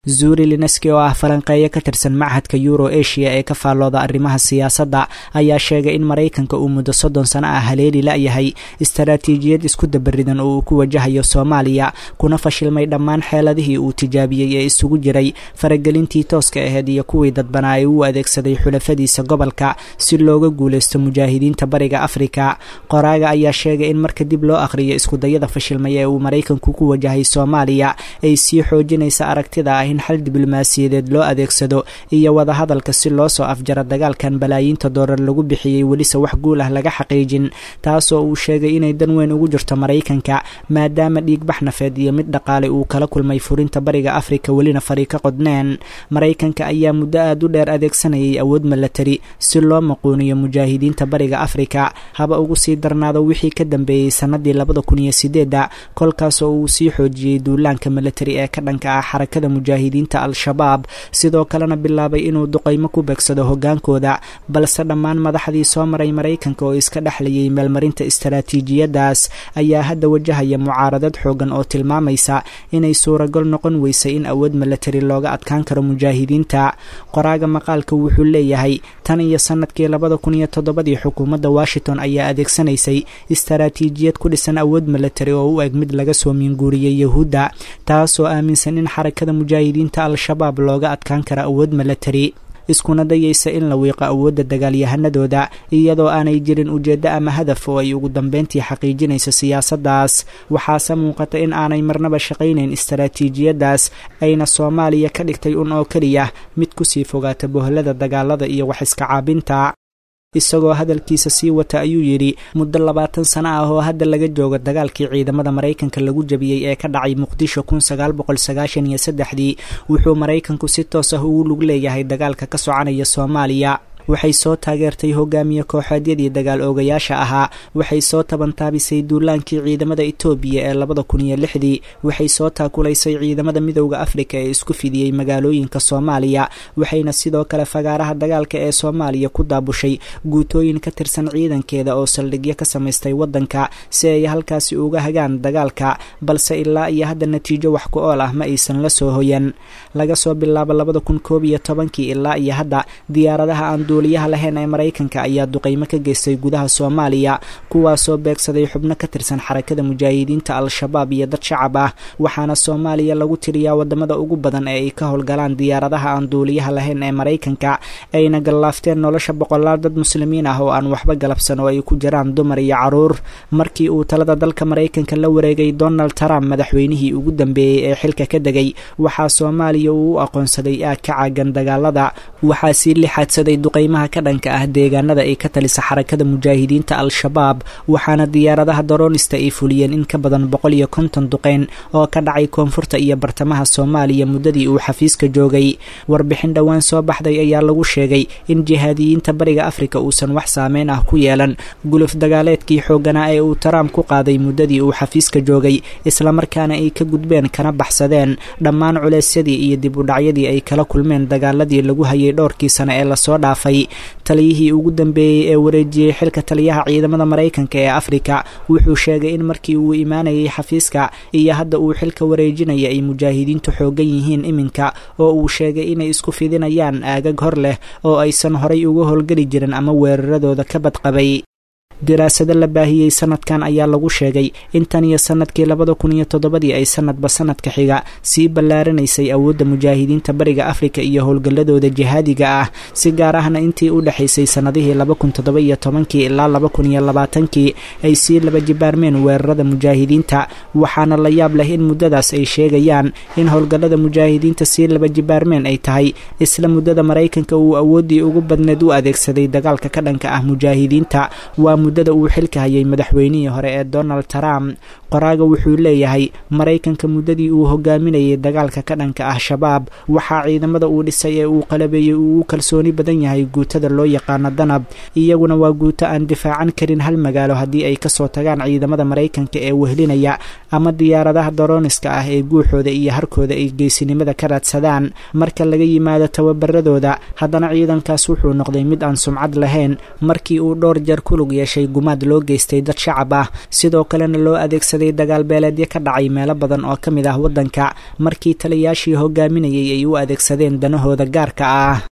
zuri lineski oo ah falanqeeyo ka tirsan machadka euro asia ee ka faallooda arrimaha siyaasadda ayaa sheegay in maraykanka uu muddo soddon sano ah haleeli la-yahay istaraatiijiyad isku dabaridan oo uu ku wajahayo soomaaliya kuna fashilmay dhammaan xeeladihii uu tijaabiyey ee isugu jiray faragelintii tooska aheyd iyo kuwii dadbanaa ee uu adeegsaday xulafadiisa gobolka si looga guulaysto mujaahidiinta bariga afrika qoraaga ayaa sheegay in marka dib loo akhriyo iskudayada fashilmay ee uu maraykanku ku wajahay soomaaliya ay sii xoojinaysa aragtida ah in xal diblomaasiyadeed loo adeegsado iyo wadahadalka si loo soo afjaro dagaalkan balaayiinta doolar lagu bixiyey welise wax guul ah laga xaqiijin taasoo uu sheegay inay dan weyn ugu jirto maraykanka maadaama dhiigbax nafeed iyo mid dhaqaale uu kala kulmay furinta bariga afrika welina fari ka qodneen maraykanka ayaa muddo aad u dheer adeegsanayay awood milatari si loo maquuniyo mujaahidiinta bariga afrika haba ugu sii darnaado wixii ka dambeeyey sanadii labada kun iyo sideedda kolkaasoo uu sii xoojiyey duulaanka milatari ee ka dhanka ah xarakada mujaahidiinta al-shabaab sidoo kalena bilaabay inuu duqaymo ku beegsado hogaankooda balse dhammaan madaxdii soo maray maraykanka oo iska dhexlayay meelmarinta istaraatiijiyadaas ayaa hadda wajahaya mucaaradad xoogan oo tilmaamaysa inay suuragol noqon weysay in awood milatari looga adkaan karo mujaahidiinta qoraaga maqaalka wuxuu leeyahay tan iyo sanadkii labada kun iyo toddobadii xukuumadda washington ayaa adeegsanaysay istaraatiijiyad ku dhisan awood milatari oo u eg mid laga soo miinguuriyey yahuudda taasoo aaminsan in xarakada mujaahidiinta al-shabaab looga adkaan kara awood milatari iskuna dayaysa in la wiiqo awoodda dagaalyahanadooda iyadoo aanay jirin ujeeddo ama hadaf oo ay ugu dambeyntii xaqiijinayso siyaasaddaas waxaase muuqata in aanay marnaba shaqaynayn istaraatiijiyaddaas ayna soomaaliya ka dhigtay un oo keliya mid kusii fogaata bohlada dagaalada iyo wax iska caabinta isagoo hadalkiisa sii wata ayuu yidhi muddo labaatan sano ah oo hadda laga joogo dagaalkii ciidamada maraykanka lagu jabiyey ee ka dhacay muqdisho kun sagaal boqol sagaashan iyo saddexdii wuxuu maraykanku si toos ah ugu lug leeyahay dagaalka ka soconaya soomaaliya waxay soo taageertay hogaamiye kooxeedyadii dagaal oogayaasha ahaa waxay soo tabantaabisay duulaankii ciidamada etoobiya ee labada kun iyo lixdii waxay soo taakulaysay ciidamada midowda afrika ee isku fidiyey magaalooyinka soomaaliya waxayna sidoo kale fagaaraha dagaalka ee soomaaliya ku daabushay guutooyin ka tirsan ciidankeeda oo saldhigyo ka samaystay waddanka si ay halkaasi uga hagaan dagaalka balse ilaa iyo hadda natiijo wax ku ool ah ma aysan la soo hoyan laga soo bilaabo labada kun koob iyo tobankii ilaa iyo hadda diyaaradaha aan duuliyaha lahayn ee maraykanka ayaa duqaymo ka geystay gudaha soomaaliya kuwaasoo beegsaday xubno ka tirsan xarakada mujaahidiinta al-shabaab iyo dad shacab ah waxaana soomaaliya lagu tiriyaa wadamada ugu badan ee ay ka howlgalaan diyaaradaha aan duuliyaha lahayn ee maraykanka ayna gallaafteen nolosha boqolaal dad muslimiin ah oo aan waxba galabsan oo ay ku jiraan dumar iyo caruur markii uu talada dalka maraykanka la wareegay donald trump madaxweynihii ugu dambeeyey ee xilka ka degay waxaa soomaaliya uu u aqoonsaday aag ka caagan dagaalada waxaa sii lixaadsaday duqaymaha ka dhanka ah deegaanada ay ka talisa xarakada mujaahidiinta al-shabaab waxaana diyaaradaha daroonista ay fuliyeen in ka badan boqol iyo konton duqeyn oo ka dhacay koonfurta iyo bartamaha soomaaliya muddadii uu xafiiska joogay warbixin dhowaan soo baxday ayaa lagu sheegay in jihaadiyiinta bariga afrika uusan wax saameyn ah ku yeelan guluf dagaaleedkii xoogganaa ee uu taraamp ku qaaday muddadii uu xafiiska joogay islamarkaana ay ka gudbeen kana baxsadeen dhammaan culeysyadii iyo dib u dhacyadii ay kala kulmeen dagaaladii lagu hayay dhowrkii sane ee lasoo dhaafay taliyihii ugu dambeeyey ee wareejiyey xilka taliyaha ciidamada maraykanka ee afrika wuxuu sheegay in markii uu imaanayay xafiiska iyo hadda uu xilka wareejinaya ay mujaahidiintu xoogan yihiin iminka oo uu sheegay inay isku fidinayaan aagag hor leh oo aysan horay uga howlgeli jirin ama weeraradooda ka badqabay daraasado la baahiyey sanadkan ayaa lagu sheegay in tan iyo sanadkii labada kun iyo toddobadii ay sanadba sanadka xiga sii ballaaranaysay awoodda mujaahidiinta bariga afrika iyo howlgalladooda jihaadiga ah si gaar ahna intii u dhexaysay sannadihii laba kun toddoba iyo tobankii ilaa laba kun iyo labaatankii ay sii laba jibaarmeen weerarada mujaahidiinta waxaana la yaab leh in muddadaas ay sheegayaan in howlgallada mujaahidiinta sii laba jibaarmeen ay tahay isla muddada maraykanka uu awooddii ugu badneed u adeegsaday dagaalka ka dhanka ah mujaahidiinta waa muddada uu xilka hayay madaxweynihii hore ee donald trump qoraaga wuxuu leeyahay maraykanka muddadii uu hogaaminayay dagaalka ka dhanka ah shabaab waxaa ciidamada uu dhisay ee uu qalabeeyey uu u kalsooni badan yahay guutada loo yaqaano danab iyaguna waa guuto aan difaacan karin hal magaalo haddii ay kasoo tagaan ciidamada maraykanka ee wehlinaya ama diyaaradaha darooniska ah ee guuxooda iyo harkooda ay geysinimada ka raadsadaan marka laga yimaado tababaradooda haddana ciidankaas wuxuu noqday mid aan sumcad lahayn markii uu dhowr jeer ku lug yeeshay dhashay gumaad loo geystay dad shacab ah sidoo kalena loo adeegsaday dagaal beeleedyo ka dhacay meelo badan oo ka mid ah waddanka markii taliyaashii hogaaminayay ay u adeegsadeen danahooda gaarka ah